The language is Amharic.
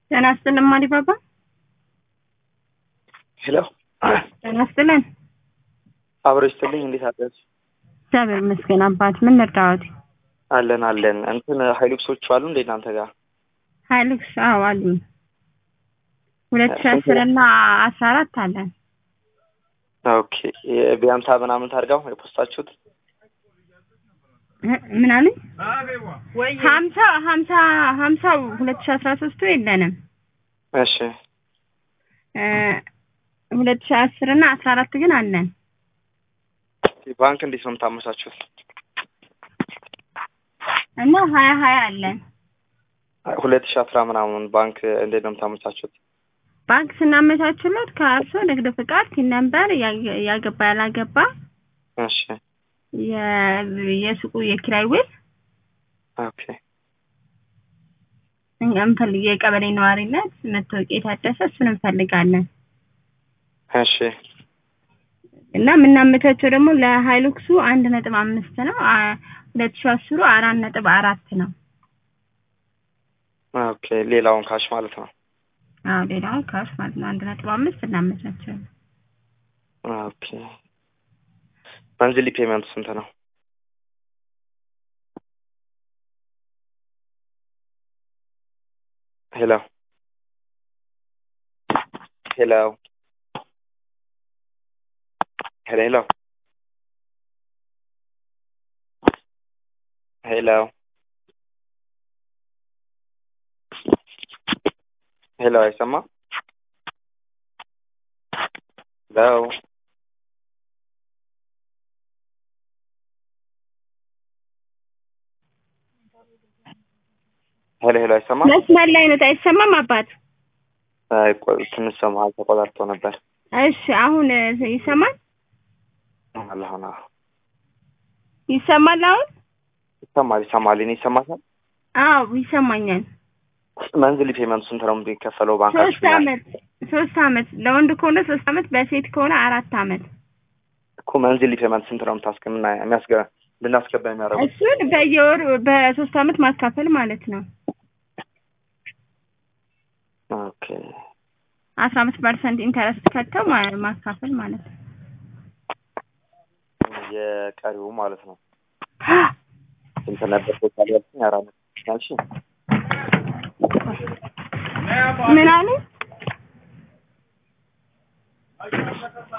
ጤና ይስጥልን ማሪባባ። ሄሎ ጤና ይስጥልን። አብሮ ይስጥልኝ። እንዴት አደርሽ? እግዚአብሔር ይመስገን አባት። ምን ልርዳዎት? አለን አለን። እንትን ሀይሉክሶቹ አሉ እንዴ እናንተ ጋር? ሀይሉክስ አዎ አሉኝ። ሁለት ሺህ አስር እና አስራ አራት አለን። ኦኬ ቢያምሳ ምናምን ታርጋው የፖስታችሁት እ- ምን አሉኝ? ሀምሳ ሀምሳ ሀምሳው ሁለት ሺህ አስራ ሶስቱ የለንም። እሺ እ፣ ሁለት ሺህ አስር እና አስራ አራት ግን አለን። ባንክ እንዴት ነው የምታመቻችሁት? እና ሀያ ሀያ አለን። ሁለት ሺህ አስራ ምናምን ባንክ እንዴት ነው የምታመቻችሁት? ባንክ ስናመቻችለት ከእርሶ ንግድ ፍቃድ፣ ቲን ነምበር፣ ያ- ያገባ ያላገባ፣ እሺ የ- የሱቁ የኪራይ ውል ኦኬ እኛ እንፈልግ የቀበሌ ነዋሪነት መታወቂያ የታደሰ እሱን እንፈልጋለን። እሺ እና የምናመቻቸው ደግሞ ለሀይሉክሱ አንድ ነጥብ አምስት ነው። አ- ሁለት ሺህ አስሩ አራት ነጥብ አራት ነው። ኦኬ ሌላውን ካሽ ማለት ነው። አዎ ሌላውን ካሽ ማለት ነው። አንድ ነጥብ አምስት እናመቻቸዋለን። ኦኬ መንዝሊ ፔመንት ስንት ነው? ሄሎ ሄሎ ሄሎ ሄሎ ሄሎ ሄሎ አይሰማም? ሄሎ ሄሎ ሄሎ አይሰማም? መስመር ላይ ነው። አይሰማም አባት? አይ ቆይ ትንሽ ሰማሃል ተቆጣርጦ ነበር። እሺ አሁን እ፣ ይሰማል? አላሁን ይሰማል አሁን? ይሰማል ይሰማል። እኔ ይሰማታል። አዎ ይሰማኛል። መንዝሊ ፔመንት ስንት ነው የሚከፈለው ሶስት ባንካችሁ? አመት ሶስት አመት ለወንድ ከሆነ ሶስት አመት በሴት ከሆነ አራት አመት እኮ መንዝሊ ፔመንት ስንት ነው የምታስገምና የሚያስገ እንድናስገባ የሚያደርጉት? እሱን በየወሩ በሶስት አመት ማካፈል ማለት ነው። ኦኬ አስራ አምስት ፐርሰንት ኢንተረስት ከተው ማ- ማካፈል ማለት ነው። የቀሪው ማለት ነው። ስንት ነበር ቶታል ያልሽኝ? አራት ነጥብ ያልሽኝ? ምን አሉ?